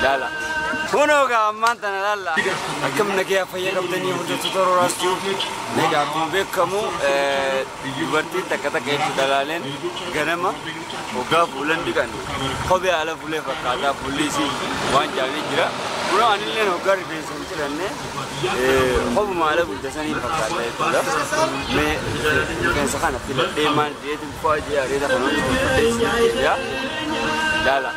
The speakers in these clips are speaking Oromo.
Laala. Kunoo gaa ammaan tana laalla. Akkam nagee fayyaa qabdanii hojjetu roraas jiru. Egaa akkuma beekamu dubartiin takka takka hedduu dalaaleen ganama hoggaa fuulan dhiqan kophee haala fuulee fakkaataa fuulli isii waan jaamee jira. Kunoo anillee hoggaa rifeensa hin ciranne kophuma haala bulchasanii fakkaata jechuudha. Mee rifeensa kana filadhee maal jedheetu fa'aa jee areeda kan hojjetu yaa laala.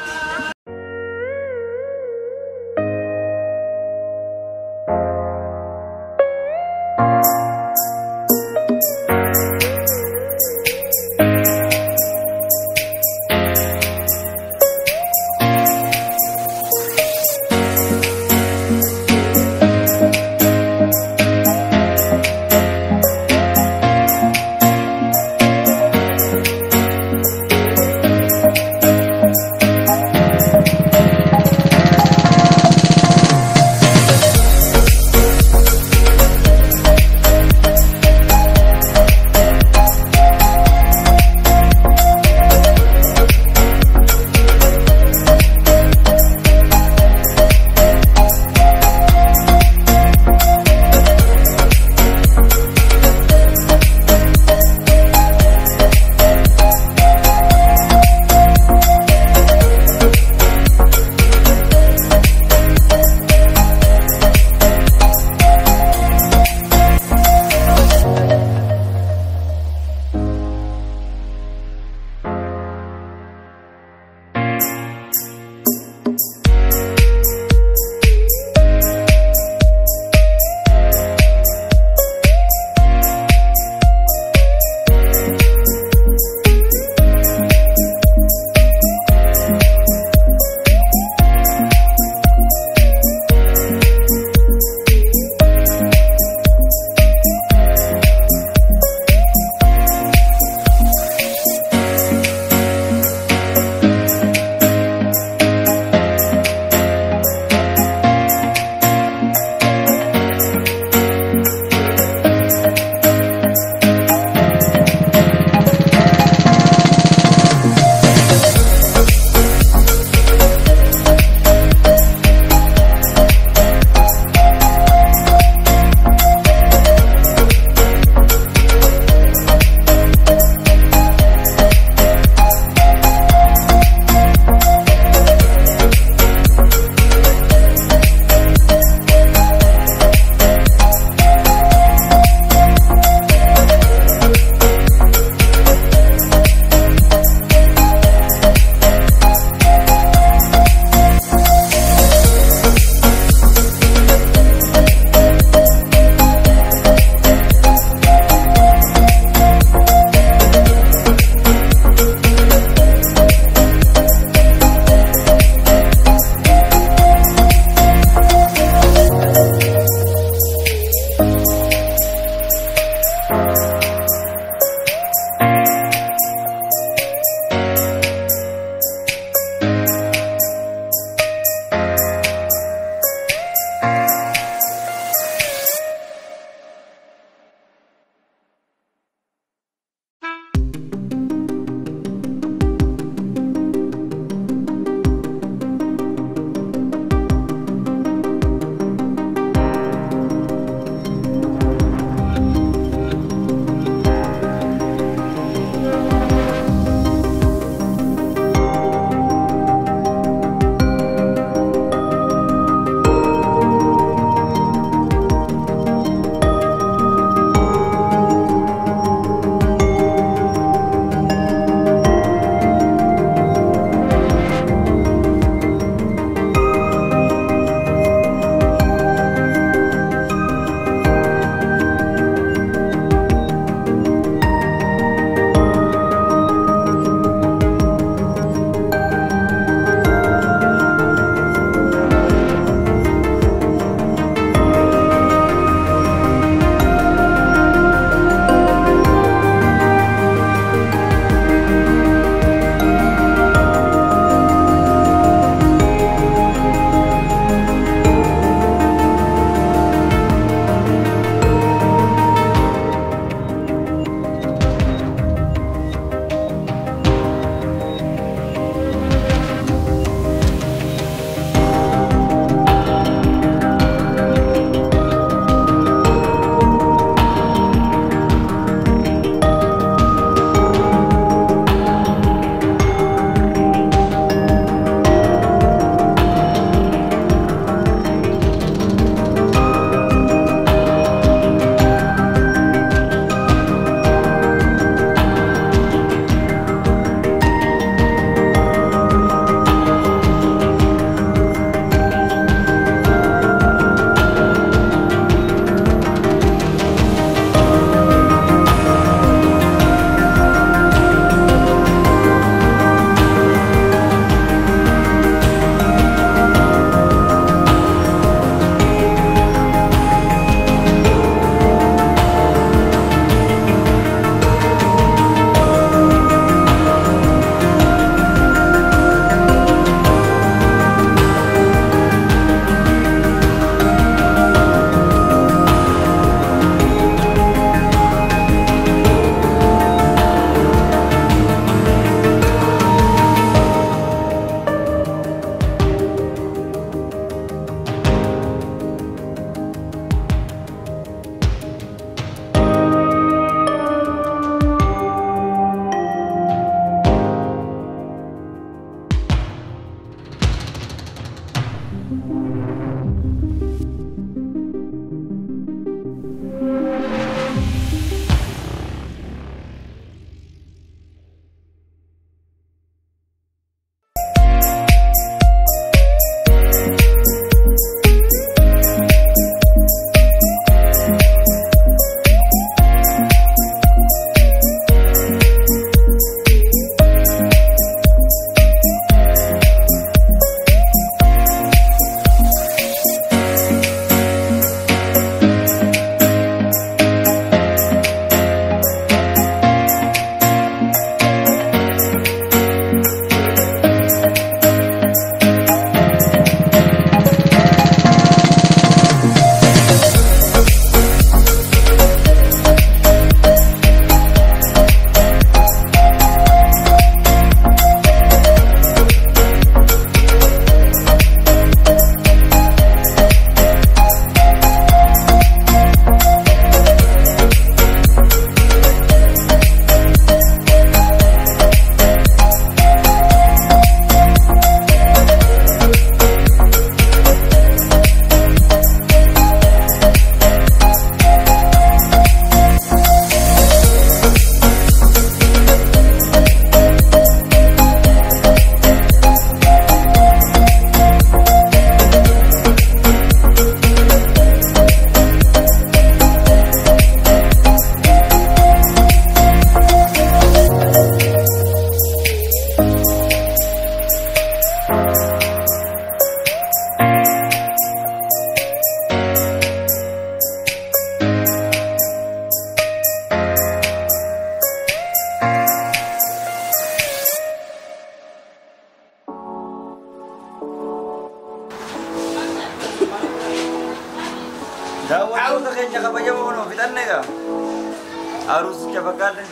Daawwattoota keenya kabajamoo kunoo fixanne egaa. Aruusicha fakkaate.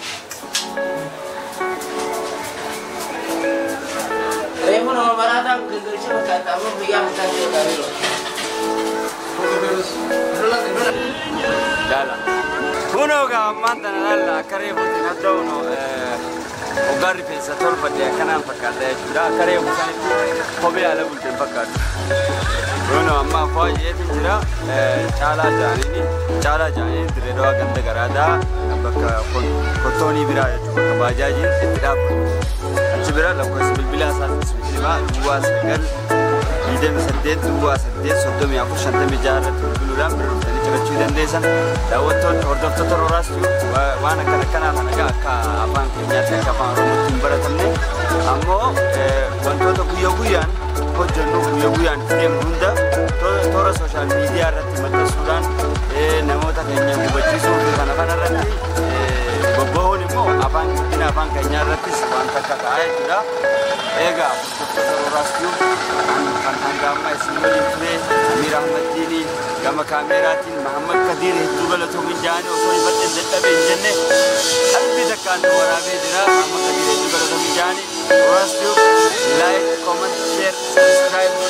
Reefu nama barataan gaggeessuu fakkaata amma guyyaa murtaa'e yoo ta'e Jaala. Kunoo egaa ammaan tana laalla akka reefuutti na ta'uno hoggaan rifeensa tolfadhe akkanaan fakkaata jechuudha. Akka reefu sanitti kophee ala bulteen fakkaatu. Kunoo amma faayeetiin jira caalaa jaaniini caalaa jaaniini dirree dawaa ganda garaadaa bakka kottoonii biraa jechuudha bakka baajaajiin itti dhaabbatu. Achi bira lakkoofsi bilbilaa isaas bilbilaa duwwaa sagal digdami saddeet duwwaa saddeet soddomii afur shantamii jaha irratti bilbiluudhaan bira dhuftanii cirachuu dandeessan. Daawwattoonni hordoftoota Rooraas waan akkana akkanaa kana egaa akka afaan keenyaatti akka afaan Oromootti hin baratamne ammoo wantoota guyyaa guyyaan hojjennu guyyaa guyyaan itti deemnu hunda toora sooshaal miidiyaa irratti maxxansuudhaan namoota keenya hubachiisuu fi kana kana irratti bobba'uun immoo afaan guddina afaan keenyaa irrattis wanta akka ta'aa jechuudha. Egaa hordoftoota Rooraas kan hanga amma isin waliin ture Amiir Ahmadiini gama kaameeraatiin Mahammad Kadiir hedduu galatoomin jaanii osoo hin badhen dadhabee hin jenne qalbii takkaan nu waraabee jira Mahammad Kadiir hedduu galatoomin jaanii Rooraas Tube like comment share subscribe